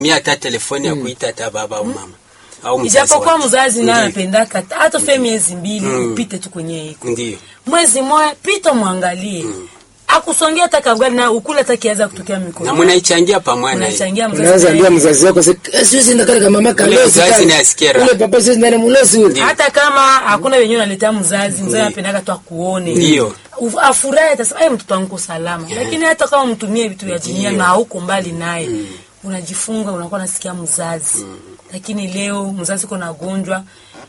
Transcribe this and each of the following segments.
mia hata telefoni ya kuita hata baba au mama au mzazi ijapokuwa wake. mzazi naye Ndiyo. anapendaka hata fe miezi mbili upite tu kwenye iko Ndiyo. mwezi moya pita mwangalie akusongea hata kagali na ukule hata kiaza kutokea na mikono munaichangia pamoja na yeye. unachangia unaanza mzazi ambia naye. mzazi wako "Se- eh, siwezi enda kale kama mama Ule kalosi mzazi kale. naye asikie raha. ule papa siwezi ndani mulosi ule hata kama hakuna wenyewe unaletea mzazi mzazi anapendaka tu akuone Ndiyo. Uf- afurahi atasema "Ai, mtoto wangu uko salama lakini hata kama mtumie vitu vya dunia na hauko mbali naye unajifunga unakuwa nasikia mzazi lakini leo mzazi uko nagonjwa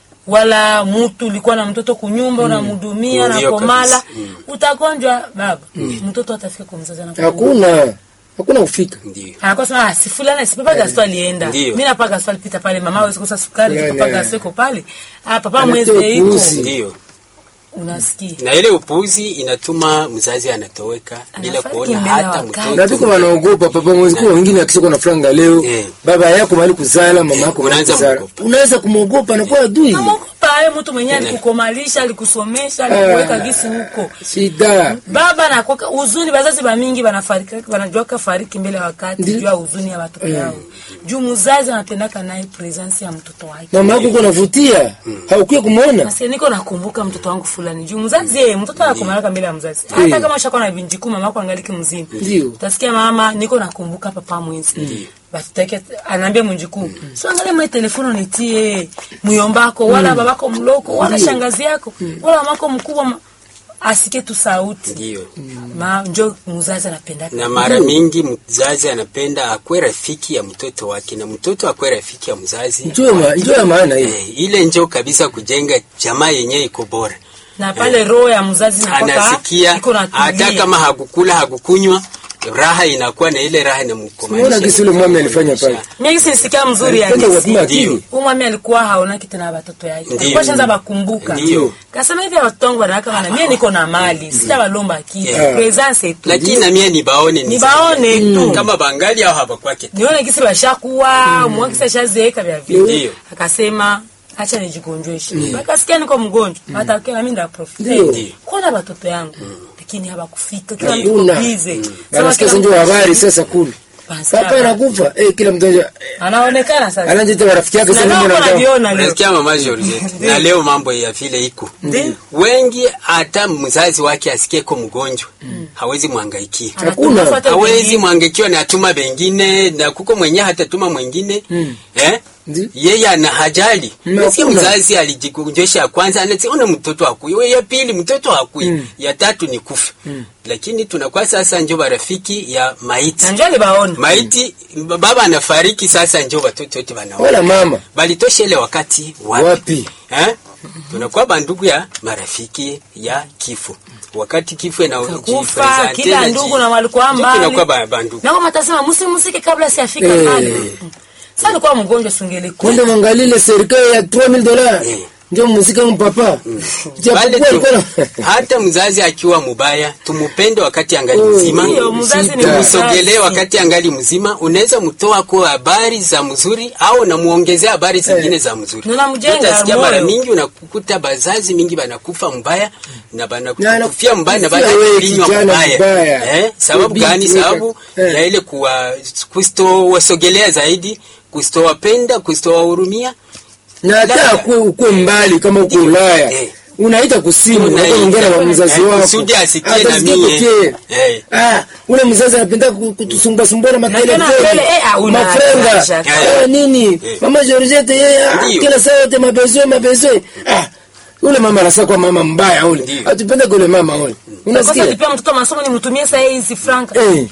wala mtu ulikuwa na mtoto kunyumba unamhudumia Ndiyo na komala kabisa. utagonjwa baba mtoto atafika kwa mzazi anakuwa hakuna hakuna kufika Ndiyo. anakuwa sema ah, si fulani si papa Gaston alienda Ndiyo. mimi na papa Gaston alipita pale mama hawezi kosa sukari Nene. papa Gaston iko pale ah papa Anatoa mwezi iko upuuzi. Ndiyo. unasikia na ile upuzi inatuma mzazi anatoweka bila Anafariki kuona mbele ya hata wakati. na viko mtoto wanaogopa papa mwezi kwa wengine akishakuwa na franga leo Eh. baba yako mali kuzala mama yako mali Unaanza kuzala kumwogopa. unaweza kumwogopa na kuwa adui namogopa aye mtu mwenyewe alikukomalisha alikusomesha alikuweka gisi huko shida baba nakwaka huzuni bazazi bamingi banafariki banajuaka fariki mbele ya wakati Ndi- juu ya huzuni ya watoto yao juu mzazi anapendaka naye presence ya mtoto wake mama yako uko navutia haukuye kumwona Nasikia niko nakumbuka mtoto wangu fulani juu mzazi yeye mtoto anakomalaka mbele ya mzazi hata kama ushakuwa na vinjiku mama yako angaliki mzima Ndio. utasikia mama niko nakumbuka papa mwenzi batutake anaambia mjukuu so angalia mwe telefoni unitie muyombako wala babako mloko wala shangazi yako wala mamako mkubwa ma- asike tu sauti Ndiyo. ma njo mzazi anapenda na mara mingi mzazi anapenda akwe rafiki ya mtoto wake na mtoto akwe rafiki ya mzazi njoo ma- njoo ya maana hii eh, ile njo kabisa kujenga jamaa yenye iko bora na pale roho ya mzazi nakwaka anasikia iko hata natulia kama hakukula hakukunywa raha inakuwa na ile raha Unaona inamkomalisha gisi ule mwami alifanya pale. mimi sinisikia mzuri ya Alipenda hadithi. kuwapima akili. Huyu mwami alikuwa haonaki tena watoto yake. Ndiyo. Alikuwa shanza bakumbuka. Ndiyo. Kasema hivi watoto wangu wanawaka wana mimi niko na mali, sitabalomba kitu. Yeah. Presence tu. lakini na mie nibaone Nibaone tu. kama bangali au habakwake Nione kisi bashakuwa, mwa kisi shazeeka vya vile. Ndiyo. Akasema acha nijigonjeshe. Akasikia niko mgonjwa. Hata kile mimi nda profit. Ndiyo. Kuona watoto yangu. Lakini hawakufika. Kila mtu Hakuna. bize. Anasikia ndio habari sasa kule. Papa anakufa eh, kila mtu anja- Anaonekana sasa. anajiita marafiki yake Na sasa nao mbona anataka- wanaviona leo. unasikia mama Georgette na leo mambo ya vile iko wengi hata mzazi wake asikieko mgonjwa hawezi mwangaikia Hakuna. Anafuata hawezi wengine. mwangaikiwa na atuma bengine na kuko mwenyewe hatatuma mwingine eh? Ndi. yeye ana hajali Mm, nasikia hakuna. mzazi alijigonjesha ya kwanza anasiona mtoto hakui we ya pili mtoto hakui ya tatu ni kufa lakini tunakuwa sasa njo barafiki ya maiti Na njoo alibaona. maiti baba anafariki sasa njo watoto wote wanaona wala mama balitosha ile wakati wapi, wapi Eh? tunakuwa bandugu ya marafiki ya kifo wakati kifo kufa kila ndugu na walikuwa mbali tunakuwa ba- bandugu na kama tasema msimusike kabla siafika Eh. pale sasa alikuwa mgonjwa singeli kwenda mwangalile serikali ya 3000 dollars Eh. ndio muzika mpapa Bale japokuwa tu, alikuwa na hata mzazi akiwa mubaya tumupende wakati angali Oh, mzima Ndiyo, mzazi ni Sita. mzazi. msogelee wakati angali mzima unaweza mtoa kwa habari za mzuri au unamuongezea habari zingine za mzuri Na unamjenga utasikia moyo. mara mingi unakukuta bazazi mingi banakufa mbaya na Na banakufia mbaya na anakufia wewe banakulinywa kijana mbaya mbaya. eh, sababu Binti gani weka- sababu eh. ya ile kuwa kustowasogelea zaidi kustowapenda kustowahurumia na hata ukue ukue mbali kama uko Ulaya Eh. unaita kusimu Unaita. unaongea na mzazi Eh, wako kusudi asikie na Atasikia mie. pekee. Eh. ah ule mzazi anapenda ku- kutusumbua sumbua na makelele tena mbele, eh, ah, una- mafrenga acha. eh, nini Eh. mama Georgette yeye ah, Ndiyo. kila saa yote mabezwe mabezwe ah ule mama anasa kwa mama mbaya ule Ndiyo. atupende kule mama ule sasa unasikia alipia mtoto masomo nimtumie saa hizi franka eh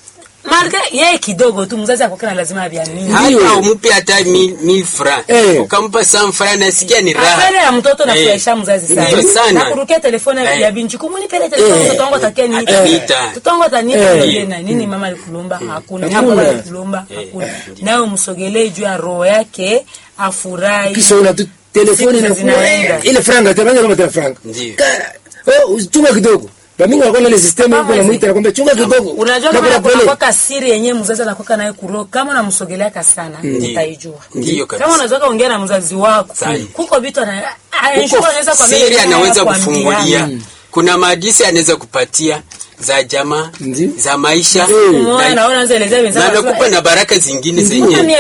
marga yeye kidogo tu mzazi akwakana lazima aviamini Ndiyo. hata umpe hata mil, mil fra Eh. ukampa sam fra nasikia ni apele raha ya mtoto Eh. nafurahisha mzazi Ndiyo sana sana. na kurukia telefone Eh. ya binti kumuni pele telefone Eh. mtoto wangu atakia nini Ataniita. mtoto wangu ataniita Eh. niambie na nini mama alikulomba hakuna Hakuna. mama alikulomba hakuna nawe msogelee juu ya roho yake afurahi kisha una tu telefoni Siku na zinaenda. ile franga tabanga kama tena franga Ndiyo. Ka- oh chunga kidogo bamingi wanakuwa na ile system huko na mwita nakwambia chunga kidogo unajua Na kama kuna pale kunakwaka siri yenyewe mzazi anakwaka naye kuro kama unamsogeleaka sana utaijua Ndiyo kabisa. kama unaweza ongea na mzazi wako Sahi. kuko vitu ana- Huko anashuka anaweza kuambia siri yeye anaweza hakuambiana. kufungulia kuna maadisi anaweza kupatia za jamaa Ndi. za maisha Mm. Umeona, na- naona anza elezea na wenzako, anakupa na baraka zingine zenye Mbona